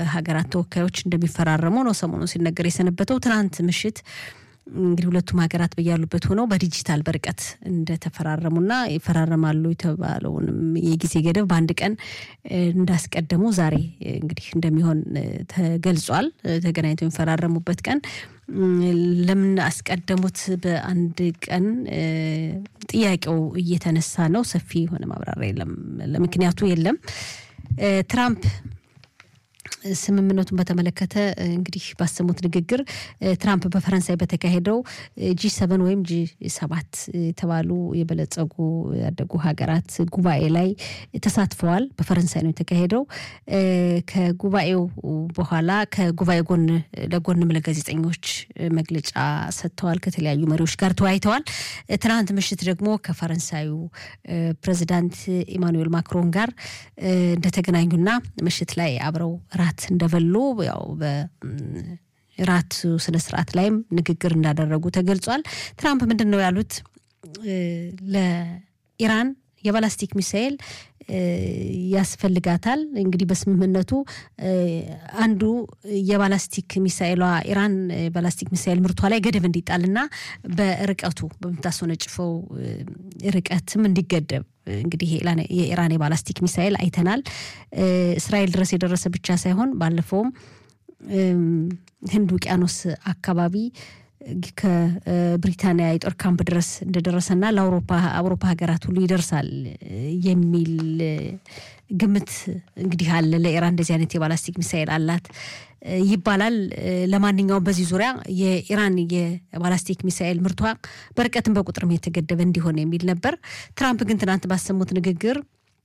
ሀገራት ተወካዮች እንደሚፈራረሙ ነው ሰሞኑ ሲነገር የሰነበተው። ትናንት ምሽት እንግዲህ ሁለቱም ሀገራት በያሉበት ሆነው በዲጂታል በርቀት እንደተፈራረሙና ይፈራረማሉ የተባለውንም የጊዜ ገደብ በአንድ ቀን እንዳስቀደሙ ዛሬ እንግዲህ እንደሚሆን ተገልጿል። ተገናኝተው የሚፈራረሙበት ቀን ለምን አስቀደሙት በአንድ ቀን ጥያቄው እየተነሳ ነው። ሰፊ የሆነ ማብራሪያ የለም፣ ለምክንያቱ የለም። ትራምፕ ስምምነቱን በተመለከተ እንግዲህ ባሰሙት ንግግር ትራምፕ በፈረንሳይ በተካሄደው ጂ ሰቨን ወይም ጂ ሰባት የተባሉ የበለጸጉ ያደጉ ሀገራት ጉባኤ ላይ ተሳትፈዋል። በፈረንሳይ ነው የተካሄደው። ከጉባኤው በኋላ ከጉባኤ ጎን ለጎንም ለጋዜጠኞች መግለጫ ሰጥተዋል። ከተለያዩ መሪዎች ጋር ተወያይተዋል። ትናንት ምሽት ደግሞ ከፈረንሳዩ ፕሬዚዳንት ኢማኑኤል ማክሮን ጋር እንደተገናኙና ምሽት ላይ አብረው ራት እንደበሉ ያው በራት ስነ ስርዓት ላይም ንግግር እንዳደረጉ ተገልጿል። ትራምፕ ምንድን ነው ያሉት? ለኢራን የባላስቲክ ሚሳኤል ያስፈልጋታል። እንግዲህ በስምምነቱ አንዱ የባላስቲክ ሚሳኤሏ ኢራን ባላስቲክ ሚሳኤል ምርቷ ላይ ገደብ እንዲጣልና በርቀቱ በምታስወነጭፈው ርቀትም እንዲገደብ እንግዲህ የኢራን የባላስቲክ ሚሳኤል አይተናል። እስራኤል ድረስ የደረሰ ብቻ ሳይሆን ባለፈውም ህንድ ውቅያኖስ አካባቢ ከብሪታንያ የጦር ካምፕ ድረስ እንደደረሰና ለአውሮፓ አውሮፓ ሀገራት ሁሉ ይደርሳል የሚል ግምት እንግዲህ አለ። ለኢራን እንደዚህ አይነት የባላስቲክ ሚሳኤል አላት ይባላል። ለማንኛውም በዚህ ዙሪያ የኢራን የባላስቲክ ሚሳኤል ምርቷ በርቀትም በቁጥርም የተገደበ እንዲሆን የሚል ነበር። ትራምፕ ግን ትናንት ባሰሙት ንግግር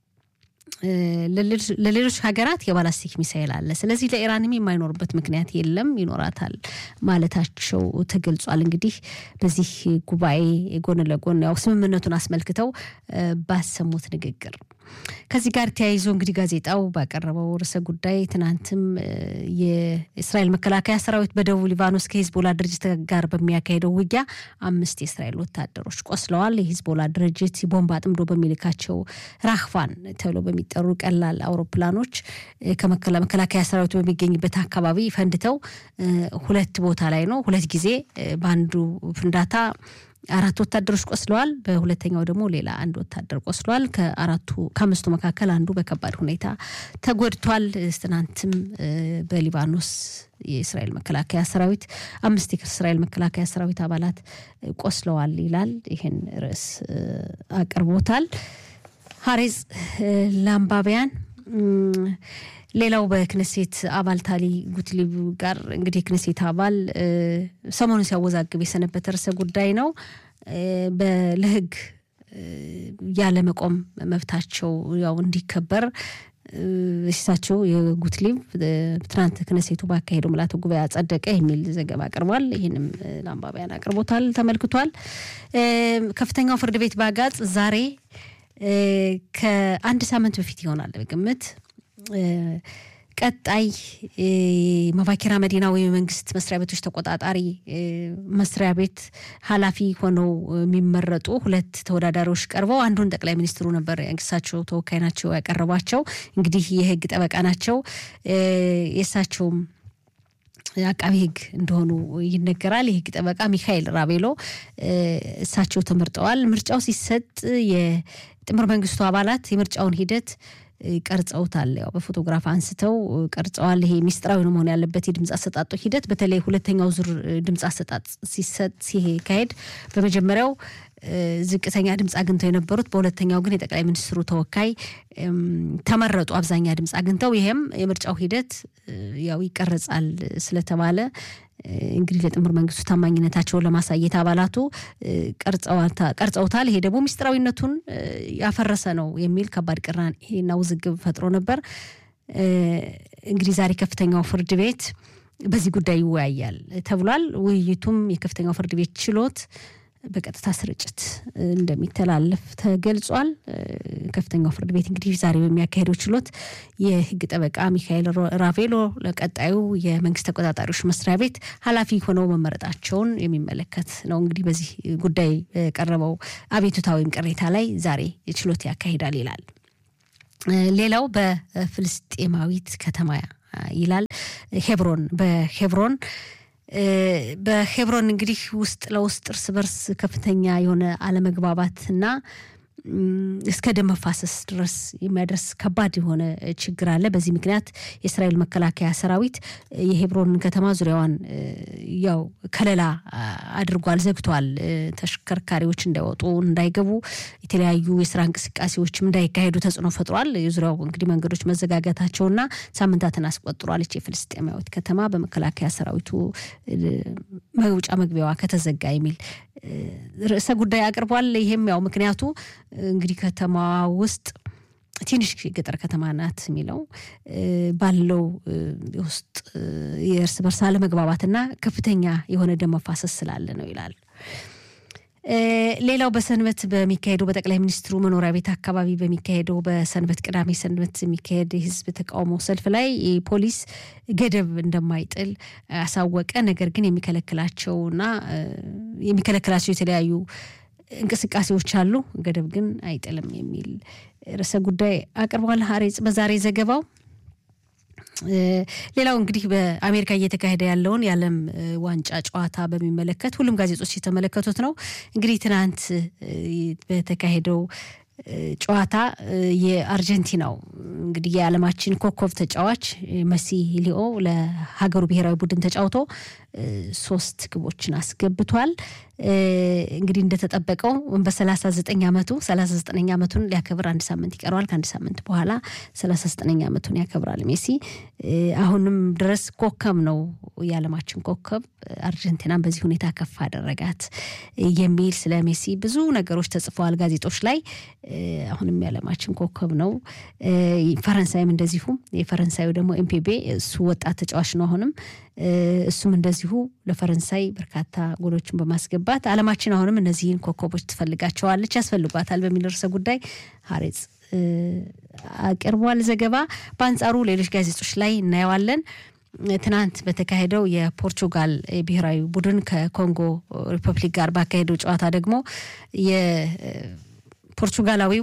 ለሌሎች ሀገራት የባላስቲክ ሚሳኤል አለ፣ ስለዚህ ለኢራንም የማይኖርበት ምክንያት የለም፣ ይኖራታል ማለታቸው ተገልጿል። እንግዲህ በዚህ ጉባኤ ጎን ለጎን ያው ስምምነቱን አስመልክተው ባሰሙት ንግግር ከዚህ ጋር ተያይዞ እንግዲህ ጋዜጣው ባቀረበው ርዕሰ ጉዳይ ትናንትም የእስራኤል መከላከያ ሰራዊት በደቡብ ሊባኖስ ከሂዝቦላ ድርጅት ጋር በሚያካሄደው ውጊያ አምስት የእስራኤል ወታደሮች ቆስለዋል። የሂዝቦላ ድርጅት ቦምብ አጥምዶ በሚልካቸው ራህቫን ተብሎ በሚጠሩ ቀላል አውሮፕላኖች ከመከላከያ ሰራዊቱ በሚገኝበት አካባቢ ፈንድተው ሁለት ቦታ ላይ ነው ሁለት ጊዜ በአንዱ ፍንዳታ አራት ወታደሮች ቆስለዋል። በሁለተኛው ደግሞ ሌላ አንድ ወታደር ቆስለዋል። ከአራቱ ከአምስቱ መካከል አንዱ በከባድ ሁኔታ ተጎድቷል። ትናንትም በሊባኖስ የእስራኤል መከላከያ ሰራዊት አምስት የእስራኤል መከላከያ ሰራዊት አባላት ቆስለዋል ይላል። ይህን ርዕስ አቅርቦታል ሀሬዝ ለአንባቢያን ሌላው በክነሴት አባል ታሊ ጉትሊብ ጋር እንግዲህ የክነሴት አባል ሰሞኑን ሲያወዛግብ የሰነበተ ርዕሰ ጉዳይ ነው። ለሕግ ያለመቆም መብታቸው ያው እንዲከበር እሳቸው የጉትሊብ ትናንት ክነሴቱ ባካሄደው ምልዓተ ጉባኤ አጸደቀ የሚል ዘገባ አቅርቧል። ይህንም ለአንባቢያን አቅርቦታል፣ ተመልክቷል። ከፍተኛው ፍርድ ቤት ባጋጽ ዛሬ ከአንድ ሳምንት በፊት ይሆናል በግምት ቀጣይ መባኪራ መዲና ወይም የመንግስት መስሪያ ቤቶች ተቆጣጣሪ መስሪያ ቤት ኃላፊ ሆነው የሚመረጡ ሁለት ተወዳዳሪዎች ቀርበው አንዱን ጠቅላይ ሚኒስትሩ ነበር የእሳቸው ተወካይ ናቸው ያቀረቧቸው። እንግዲህ የህግ ጠበቃ ናቸው። የእሳቸውም አቃቢ ህግ እንደሆኑ ይነገራል። የህግ ጠበቃ ሚካኤል ራቤሎ እሳቸው ተመርጠዋል። ምርጫው ሲሰጥ የጥምር መንግስቱ አባላት የምርጫውን ሂደት ቀርጸውታል። ያው በፎቶግራፍ አንስተው ቀርጸዋል። ይሄ ሚስጥራዊ ነው መሆን ያለበት የድምፅ አሰጣጡ ሂደት። በተለይ ሁለተኛው ዙር ድምፅ አሰጣጥ ሲሰጥ ሲካሄድ በመጀመሪያው ዝቅተኛ ድምፅ አግኝተው የነበሩት በሁለተኛው ግን የጠቅላይ ሚኒስትሩ ተወካይ ተመረጡ። አብዛኛ ድምፅ አግኝተው ይሄም የምርጫው ሂደት ያው ይቀረጻል ስለተባለ እንግዲህ ለጥምር መንግስቱ ታማኝነታቸውን ለማሳየት አባላቱ ቀርጸውታል። ይሄ ደግሞ ምስጢራዊነቱን ያፈረሰ ነው የሚል ከባድ ቅራኔና ውዝግብ ፈጥሮ ነበር። እንግዲህ ዛሬ ከፍተኛው ፍርድ ቤት በዚህ ጉዳይ ይወያያል ተብሏል። ውይይቱም የከፍተኛው ፍርድ ቤት ችሎት በቀጥታ ስርጭት እንደሚተላለፍ ተገልጿል። ከፍተኛው ፍርድ ቤት እንግዲህ ዛሬ በሚያካሄደው ችሎት የህግ ጠበቃ ሚካኤል ራቬሎ ለቀጣዩ የመንግስት ተቆጣጣሪዎች መስሪያ ቤት ኃላፊ ሆነው መመረጣቸውን የሚመለከት ነው። እንግዲህ በዚህ ጉዳይ የቀረበው አቤቱታ ወይም ቅሬታ ላይ ዛሬ ችሎት ያካሂዳል ይላል። ሌላው በፍልስጤማዊት ከተማ ይላል ሄብሮን በሄብሮን በሄብሮን እንግዲህ ውስጥ ለውስጥ እርስ በርስ ከፍተኛ የሆነ አለመግባባት እና እስከ ደም መፋሰስ ድረስ የሚያደርስ ከባድ የሆነ ችግር አለ። በዚህ ምክንያት የእስራኤል መከላከያ ሰራዊት የሄብሮንን ከተማ ዙሪያዋን ያው ከለላ አድርጓል፣ ዘግቷል። ተሽከርካሪዎች እንዳይወጡ እንዳይገቡ፣ የተለያዩ የስራ እንቅስቃሴዎችም እንዳይካሄዱ ተጽዕኖ ፈጥሯል። የዙሪያው እንግዲህ መንገዶች መዘጋጋታቸውና ሳምንታትን አስቆጥሯለች። የፍልስጤማዊት ከተማ በመከላከያ ሰራዊቱ መውጫ መግቢያዋ ከተዘጋ የሚል ርዕሰ ጉዳይ አቅርቧል። ይሄም ያው ምክንያቱ እንግዲህ ከተማዋ ውስጥ ትንሽ የገጠር ከተማ ናት የሚለው ባለው ውስጥ የእርስ በርስ አለመግባባትና ከፍተኛ የሆነ ደም መፋሰስ ስላለ ነው ይላል። ሌላው በሰንበት በሚካሄደው በጠቅላይ ሚኒስትሩ መኖሪያ ቤት አካባቢ በሚካሄደው በሰንበት ቅዳሜ ሰንበት የሚካሄድ የህዝብ ተቃውሞ ሰልፍ ላይ ፖሊስ ገደብ እንደማይጥል አሳወቀ። ነገር ግን የሚከለክላቸውና የሚከለክላቸው የተለያዩ እንቅስቃሴዎች አሉ፣ ገደብ ግን አይጥልም የሚል ርዕሰ ጉዳይ አቅርቧል ሀሬጽ በዛሬ ዘገባው። ሌላው እንግዲህ በአሜሪካ እየተካሄደ ያለውን የዓለም ዋንጫ ጨዋታ በሚመለከት ሁሉም ጋዜጦች የተመለከቱት ነው። እንግዲህ ትናንት በተካሄደው ጨዋታ የአርጀንቲናው እንግዲህ የዓለማችን ኮከብ ተጫዋች መሲ ሊኦ ለሀገሩ ብሔራዊ ቡድን ተጫውቶ ሶስት ግቦችን አስገብቷል። እንግዲህ እንደተጠበቀው በሰላሳ ዘጠኝ ዓመቱ ሰላሳ ዘጠነኛ ዓመቱን ሊያከብር አንድ ሳምንት ይቀረዋል። ከአንድ ሳምንት በኋላ ሰላሳ ዘጠነኛ ዓመቱን ያከብራል ሜሲ። አሁንም ድረስ ኮከብ ነው፣ የዓለማችን ኮከብ። አርጀንቲናን በዚህ ሁኔታ ከፍ አደረጋት የሚል ስለ ሜሲ ብዙ ነገሮች ተጽፈዋል ጋዜጦች ላይ። አሁንም የዓለማችን ኮከብ ነው። ፈረንሳይም እንደዚሁ። የፈረንሳዩ ደግሞ ኤምፔቤ እሱ ወጣት ተጫዋች ነው አሁንም እሱም እንደዚሁ ለፈረንሳይ በርካታ ጎሎችን በማስገባት ዓለማችን አሁንም እነዚህን ኮከቦች ትፈልጋቸዋለች፣ ያስፈልጓታል በሚል ርዕሰ ጉዳይ ሀሬጽ አቅርቧል ዘገባ። በአንጻሩ ሌሎች ጋዜጦች ላይ እናየዋለን። ትናንት በተካሄደው የፖርቹጋል ብሔራዊ ቡድን ከኮንጎ ሪፐብሊክ ጋር ባካሄደው ጨዋታ ደግሞ የፖርቹጋላዊው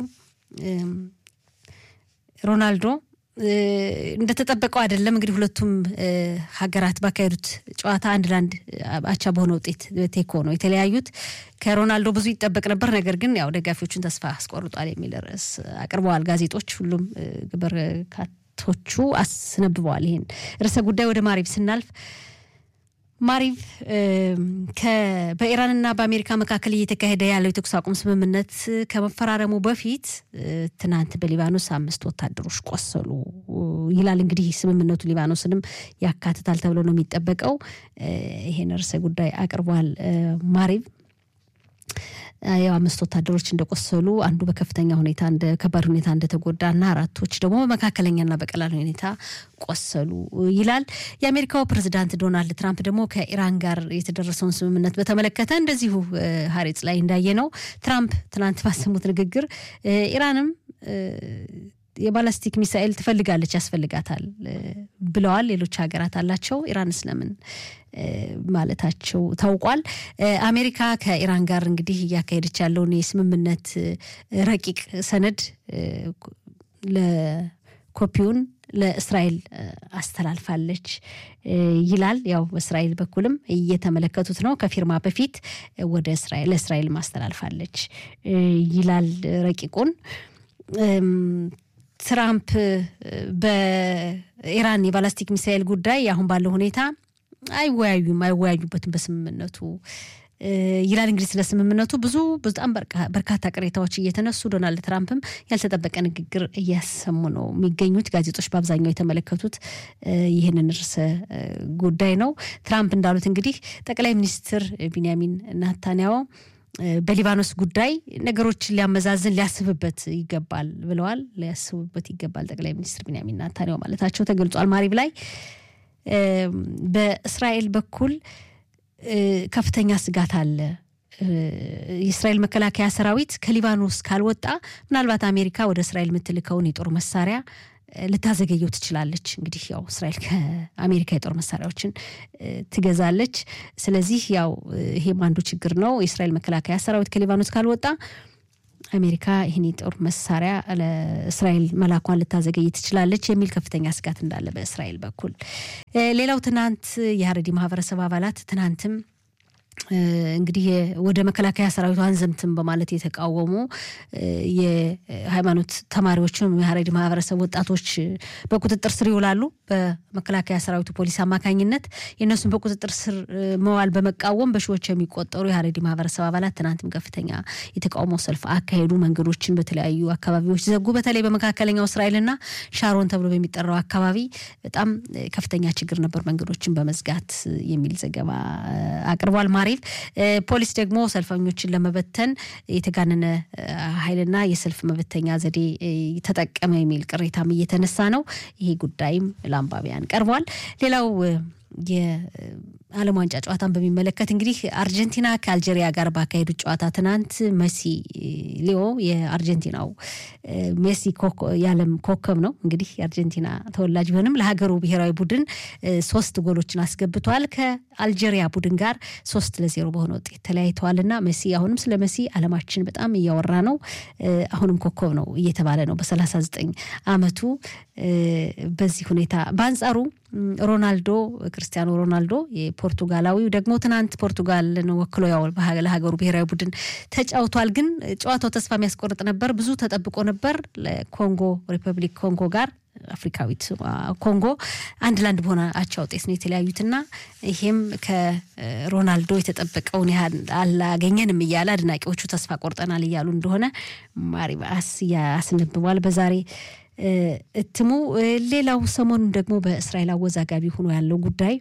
ሮናልዶ እንደተጠበቀው አይደለም። እንግዲህ ሁለቱም ሀገራት ባካሄዱት ጨዋታ አንድ ለአንድ አቻ በሆነ ውጤት ቴኮ ነው የተለያዩት። ከሮናልዶ ብዙ ይጠበቅ ነበር፣ ነገር ግን ያው ደጋፊዎቹን ተስፋ አስቆርጧል የሚል ርዕስ አቅርበዋል ጋዜጦች። ሁሉም በርካቶቹ አስነብበዋል ይህን ርዕሰ ጉዳይ። ወደ ማሪብ ስናልፍ ማሪቭ በኢራንና በአሜሪካ መካከል እየተካሄደ ያለው የተኩስ አቁም ስምምነት ከመፈራረሙ በፊት ትናንት በሊባኖስ አምስት ወታደሮች ቆሰሉ ይላል። እንግዲህ ስምምነቱ ሊባኖስንም ያካትታል ተብሎ ነው የሚጠበቀው። ይሄን ርዕሰ ጉዳይ አቅርቧል ማሪቭ። ያው አምስት ወታደሮች እንደቆሰሉ አንዱ በከፍተኛ ሁኔታ እንደ ከባድ ሁኔታ እንደተጎዳና አራቶች ደግሞ በመካከለኛና በቀላል ሁኔታ ቆሰሉ ይላል። የአሜሪካው ፕሬዚዳንት ዶናልድ ትራምፕ ደግሞ ከኢራን ጋር የተደረሰውን ስምምነት በተመለከተ እንደዚሁ ሀሬጽ ላይ እንዳየ ነው ትራምፕ ትናንት ባሰሙት ንግግር ኢራንም የባላስቲክ ሚሳኤል ትፈልጋለች፣ ያስፈልጋታል ብለዋል። ሌሎች ሀገራት አላቸው፣ ኢራን ስለምን ማለታቸው ታውቋል። አሜሪካ ከኢራን ጋር እንግዲህ እያካሄደች ያለውን የስምምነት ረቂቅ ሰነድ ለኮፒውን ለእስራኤል አስተላልፋለች ይላል። ያው በእስራኤል በኩልም እየተመለከቱት ነው። ከፊርማ በፊት ወደ እስራኤል ለእስራኤል ማስተላልፋለች ይላል ረቂቁን ትራምፕ በኢራን የባላስቲክ ሚሳኤል ጉዳይ አሁን ባለው ሁኔታ አይወያዩም አይወያዩበትም በስምምነቱ ይላል። እንግዲህ ስለ ስምምነቱ ብዙ በጣም በርካታ ቅሬታዎች እየተነሱ ዶናልድ ትራምፕም ያልተጠበቀ ንግግር እያሰሙ ነው የሚገኙት። ጋዜጦች በአብዛኛው የተመለከቱት ይህንን ርዕሰ ጉዳይ ነው። ትራምፕ እንዳሉት እንግዲህ ጠቅላይ ሚኒስትር ቢንያሚን ናታንያሁ በሊባኖስ ጉዳይ ነገሮችን ሊያመዛዝን ሊያስብበት ይገባል ብለዋል። ሊያስቡበት ይገባል ጠቅላይ ሚኒስትር ቢንያሚን ናታንያሁ ማለታቸው ተገልጿል። ማሪብ ላይ በእስራኤል በኩል ከፍተኛ ስጋት አለ። የእስራኤል መከላከያ ሰራዊት ከሊባኖስ ካልወጣ ምናልባት አሜሪካ ወደ እስራኤል የምትልከውን የጦር መሳሪያ ልታዘገየው ትችላለች። እንግዲህ ያው እስራኤል ከአሜሪካ የጦር መሳሪያዎችን ትገዛለች። ስለዚህ ያው ይሄም አንዱ ችግር ነው። የእስራኤል መከላከያ ሰራዊት ከሊባኖስ ካልወጣ አሜሪካ ይህን የጦር መሳሪያ ለእስራኤል መላኳን ልታዘገይ ትችላለች የሚል ከፍተኛ ስጋት እንዳለ በእስራኤል በኩል። ሌላው ትናንት የሀረሪ ማህበረሰብ አባላት ትናንትም እንግዲህ ወደ መከላከያ ሰራዊቱ አንዘምትም በማለት የተቃወሙ የሃይማኖት ተማሪዎችም የሀረሪ ማህበረሰብ ወጣቶች በቁጥጥር ስር ይውላሉ። በመከላከያ ሰራዊቱ ፖሊስ አማካኝነት የእነሱን በቁጥጥር ስር መዋል በመቃወም በሺዎች የሚቆጠሩ የሀረሪ ማህበረሰብ አባላት ትናንትም ከፍተኛ የተቃውሞ ሰልፍ አካሄዱ። መንገዶችን በተለያዩ አካባቢዎች ዘጉ። በተለይ በመካከለኛው እስራኤልና ሻሮን ተብሎ በሚጠራው አካባቢ በጣም ከፍተኛ ችግር ነበር መንገዶችን በመዝጋት የሚል ዘገባ አቅርቧል። ማሪፍ ፖሊስ ደግሞ ሰልፈኞችን ለመበተን የተጋነነ ኃይልና የሰልፍ መበተኛ ዘዴ ተጠቀመ የሚል ቅሬታም እየተነሳ ነው። ይሄ ጉዳይም ለአንባቢያን ቀርቧል። ሌላው የዓለም ዋንጫ ጨዋታን በሚመለከት እንግዲህ አርጀንቲና ከአልጄሪያ ጋር ባካሄዱት ጨዋታ ትናንት መሲ ሊዮ የአርጀንቲናው ሜሲ የዓለም ኮከብ ነው። እንግዲህ የአርጀንቲና ተወላጅ ቢሆንም ለሀገሩ ብሔራዊ ቡድን ሶስት ጎሎችን አስገብተዋል። ከአልጄሪያ ቡድን ጋር ሶስት ለዜሮ በሆነ ውጤት ተለያይተዋል እና መሲ አሁንም ስለ መሲ ዓለማችን በጣም እያወራ ነው። አሁንም ኮከብ ነው እየተባለ ነው በሰላሳ ዘጠኝ አመቱ በዚህ ሁኔታ በአንጻሩ ሮናልዶ ክርስቲያኖ ሮናልዶ የፖርቱጋላዊው ደግሞ ትናንት ፖርቱጋልን ወክሎ ያው ለሀገሩ ብሔራዊ ቡድን ተጫውቷል። ግን ጨዋታው ተስፋ የሚያስቆርጥ ነበር። ብዙ ተጠብቆ ነበር። ለኮንጎ ሪፐብሊክ ኮንጎ ጋር አፍሪካዊት ኮንጎ አንድ ለአንድ በሆነ አቻ ውጤት ነው የተለያዩትና ይሄም ከሮናልዶ የተጠበቀውን ያህል አላገኘንም እያለ አድናቂዎቹ ተስፋ ቆርጠናል እያሉ እንደሆነ ማሪባስ ያስነብቧል በዛሬ እትሙ። ሌላው ሰሞኑን ደግሞ በእስራኤል አወዛጋቢ ሆኖ ያለው ጉዳይ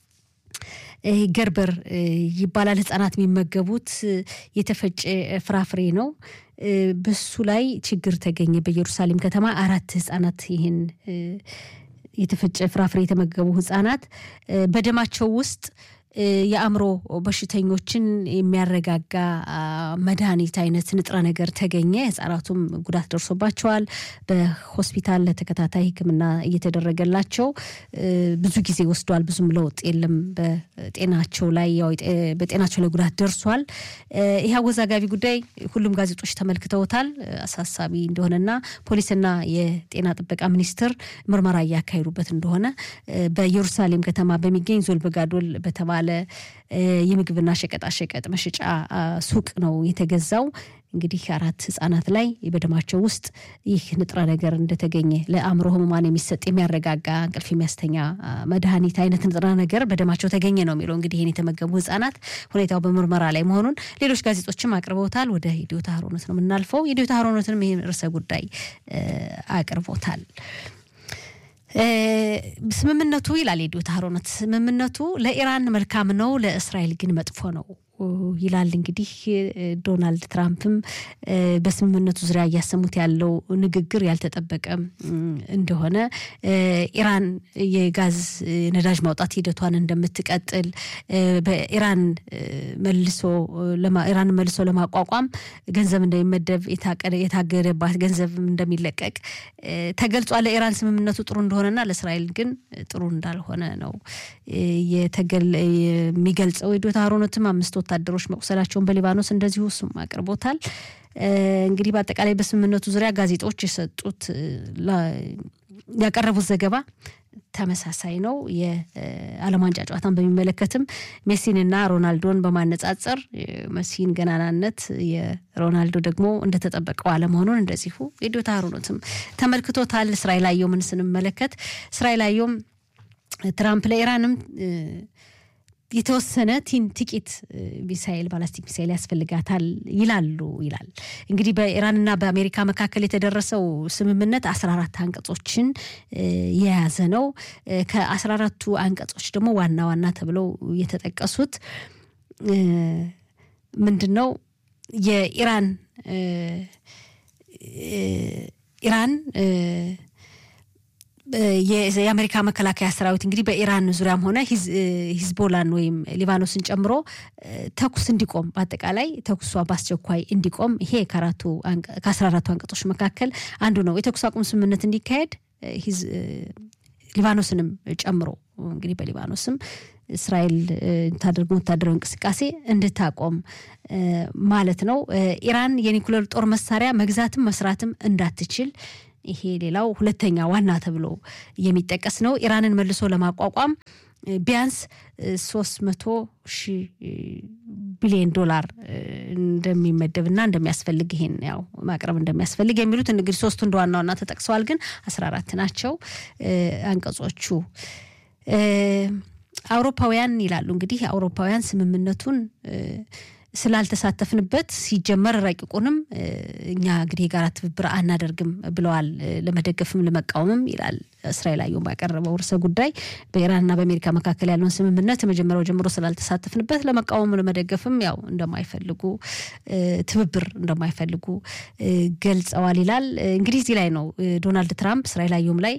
ገርበር ይባላል። ህጻናት የሚመገቡት የተፈጨ ፍራፍሬ ነው። በሱ ላይ ችግር ተገኘ። በኢየሩሳሌም ከተማ አራት ህጻናት ይህን የተፈጨ ፍራፍሬ የተመገቡ ህጻናት በደማቸው ውስጥ የአእምሮ በሽተኞችን የሚያረጋጋ መድኃኒት አይነት ንጥረ ነገር ተገኘ። ህጻናቱም ጉዳት ደርሶባቸዋል። በሆስፒታል ለተከታታይ ሕክምና እየተደረገላቸው ብዙ ጊዜ ወስዷል። ብዙም ለውጥ የለም በጤናቸው ላይ በጤናቸው ላይ ጉዳት ደርሷል። ይህ አወዛጋቢ ጉዳይ ሁሉም ጋዜጦች ተመልክተውታል። አሳሳቢ እንደሆነና ፖሊስና የጤና ጥበቃ ሚኒስቴር ምርመራ እያካሄዱበት እንደሆነ በኢየሩሳሌም ከተማ በሚገኝ ዞልበጋዶል በተባለ የምግብና ሸቀጣሸቀጥ መሸጫ ሱቅ ነው የተገዛው። እንግዲህ አራት ህጻናት ላይ በደማቸው ውስጥ ይህ ንጥረ ነገር እንደተገኘ ለአእምሮ ህሙማን የሚሰጥ የሚያረጋጋ እንቅልፍ የሚያስተኛ መድኃኒት አይነት ንጥረ ነገር በደማቸው ተገኘ ነው የሚለው። እንግዲህ ይህን የተመገቡ ህጻናት ሁኔታው በምርመራ ላይ መሆኑን ሌሎች ጋዜጦችም አቅርበውታል። ወደ ኢዲዮታ ሀሮነት ነው የምናልፈው። ኢዲዮታ ሀሮነትንም ይህን ርዕሰ ጉዳይ አቅርቦታል። ስምምነቱ ይላል የዲዮታ ሀሮነት ስምምነቱ ለኢራን መልካም ነው፣ ለእስራኤል ግን መጥፎ ነው ይላል። እንግዲህ ዶናልድ ትራምፕም በስምምነቱ ዙሪያ እያሰሙት ያለው ንግግር ያልተጠበቀ እንደሆነ ኢራን የጋዝ ነዳጅ ማውጣት ሂደቷን እንደምትቀጥል በኢራን መልሶ ኢራን መልሶ ለማቋቋም ገንዘብ እንደሚመደብ የታገደባት ገንዘብ እንደሚለቀቅ ተገልጿል። ለኢራን ስምምነቱ ጥሩ እንደሆነና ለእስራኤል ግን ጥሩ እንዳልሆነ ነው የሚገልጸው። የዶታ ሀሮነትም አምስት ወታደሮች መቁሰላቸውን በሊባኖስ እንደዚሁ እሱም አቅርቦታል። እንግዲህ በአጠቃላይ በስምምነቱ ዙሪያ ጋዜጦች የሰጡት ያቀረቡት ዘገባ ተመሳሳይ ነው። የዓለም ዋንጫ ጨዋታን በሚመለከትም ሜሲንና ሮናልዶን በማነጻጸር መሲን ገናናነት የሮናልዶ ደግሞ እንደተጠበቀው አለመሆኑን እንደዚሁ የዶታ ሀሮነትም ተመልክቶታል። እስራኤል አየሁምን ስንመለከት እስራኤል አየሁም ትራምፕ ለኢራንም የተወሰነ ቲን ጥቂት ሚሳኤል ባላስቲክ ሚሳኤል ያስፈልጋታል ይላሉ ይላል። እንግዲህ በኢራንና በአሜሪካ መካከል የተደረሰው ስምምነት አስራ አራት አንቀጾችን የያዘ ነው። ከአስራ አራቱ አንቀጾች ደግሞ ዋና ዋና ተብለው የተጠቀሱት ምንድን ነው? የኢራን ኢራን የአሜሪካ መከላከያ ሰራዊት እንግዲህ በኢራን ዙሪያም ሆነ ሂዝቦላን ወይም ሊባኖስን ጨምሮ ተኩስ እንዲቆም በአጠቃላይ ተኩሷ በአስቸኳይ እንዲቆም ይሄ ከአስራ አራቱ አንቀጾች መካከል አንዱ ነው። የተኩስ አቁም ስምምነት እንዲካሄድ ሊባኖስንም ጨምሮ እንግዲህ በሊባኖስም እስራኤል የምታደርገው ወታደራዊ እንቅስቃሴ እንድታቆም ማለት ነው። ኢራን የኒኩሌር ጦር መሳሪያ መግዛትም መስራትም እንዳትችል ይሄ ሌላው ሁለተኛ ዋና ተብሎ የሚጠቀስ ነው። ኢራንን መልሶ ለማቋቋም ቢያንስ ሶስት መቶ ሺህ ቢሊዮን ዶላር እንደሚመደብና እንደሚያስፈልግ ይሄን ያው ማቅረብ እንደሚያስፈልግ የሚሉት እንግዲህ ሶስቱ እንደ ዋና ዋና ተጠቅሰዋል። ግን አስራ አራት ናቸው አንቀጾቹ። አውሮፓውያን ይላሉ እንግዲህ አውሮፓውያን ስምምነቱን ስላልተሳተፍንበት ሲጀመር ረቂቁንም እኛ እንግዲህ የጋራ ትብብር አናደርግም ብለዋል። ለመደገፍም ለመቃወምም ይላል እስራኤል አየሁም ባቀረበው ርዕሰ ጉዳይ በኢራንና በአሜሪካ መካከል ያለውን ስምምነት የመጀመሪያው ጀምሮ ስላልተሳተፍንበት ለመቃወም ለመደገፍም ያው እንደማይፈልጉ ትብብር እንደማይፈልጉ ገልጸዋል ይላል። እንግዲህ እዚህ ላይ ነው ዶናልድ ትራምፕ እስራኤል አየሁም ላይ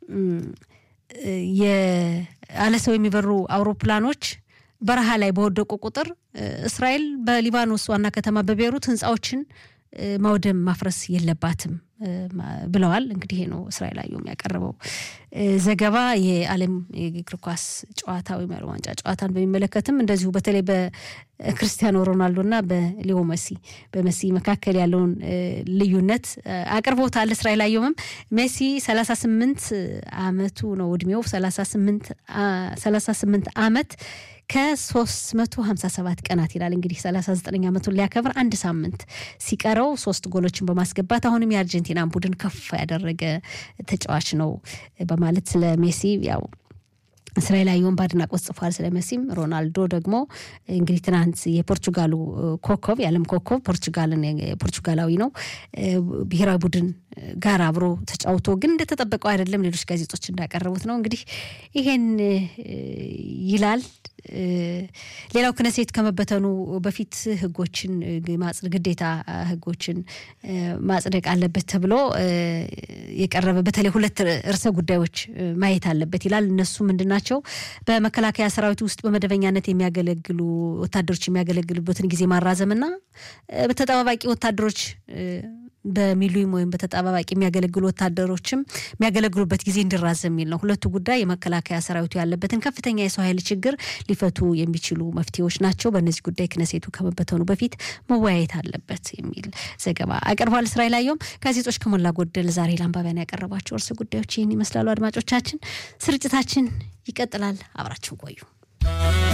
ያለ ሰው የሚበሩ አውሮፕላኖች በረሃ ላይ በወደቁ ቁጥር እስራኤል በሊባኖስ ዋና ከተማ በቤሩት ህንፃዎችን ማውደም ማፍረስ የለባትም ብለዋል። እንግዲህ ይሄ ነው እስራኤል አየሁም ያቀረበው ዘገባ። የዓለም የእግር ኳስ ጨዋታ ወይም የዓለም ዋንጫ ጨዋታን በሚመለከትም እንደዚሁ በተለይ በክርስቲያኖ ሮናልዶና በሊዮ መሲ በመሲ መካከል ያለውን ልዩነት አቅርቦታል። እስራኤል አየሁምም ሜሲ ሰላሳ ስምንት አመቱ ነው እድሜው ሰላሳ ስምንት አመት ከ357 ቀናት ይላል እንግዲህ 39 ዓመቱን ሊያከብር አንድ ሳምንት ሲቀረው ሶስት ጎሎችን በማስገባት አሁንም የአርጀንቲናን ቡድን ከፍ ያደረገ ተጫዋች ነው በማለት ስለ ሜሲ ያው እስራኤል አየሁም በአድናቆት ጽፏል። ስለ መሲም ሮናልዶ ደግሞ እንግዲህ ትናንት የፖርቹጋሉ ኮከብ የዓለም ኮከብ ፖርቹጋልን ፖርቹጋላዊ ነው ብሔራዊ ቡድን ጋር አብሮ ተጫውቶ ግን እንደተጠበቀው አይደለም። ሌሎች ጋዜጦች እንዳቀረቡት ነው። እንግዲህ ይሄን ይላል። ሌላው ክነሴት ከመበተኑ በፊት ህጎችን ግዴታ ህጎችን ማጽደቅ አለበት ተብሎ የቀረበ በተለይ ሁለት ርዕሰ ጉዳዮች ማየት አለበት ይላል። እነሱ ምንድን ናቸው? በመከላከያ ሰራዊት ውስጥ በመደበኛነት የሚያገለግሉ ወታደሮች የሚያገለግሉበትን ጊዜ ማራዘምና በተጠባባቂ ወታደሮች በሚሊዮን ወይም በተጠባባቂ የሚያገለግሉ ወታደሮችም የሚያገለግሉበት ጊዜ እንዲራዘም የሚል ነው። ሁለቱ ጉዳይ የመከላከያ ሰራዊቱ ያለበትን ከፍተኛ የሰው ኃይል ችግር ሊፈቱ የሚችሉ መፍትሄዎች ናቸው። በእነዚህ ጉዳይ ክነሴቱ ከመበተኑ በፊት መወያየት አለበት የሚል ዘገባ አቅርቧል። እስራኤል አየሁም ጋዜጦች ከሞላ ጎደል ዛሬ ለአንባቢያን ያቀረቧቸው እርስ ጉዳዮች ይህን ይመስላሉ። አድማጮቻችን፣ ስርጭታችን ይቀጥላል። አብራችን ቆዩ።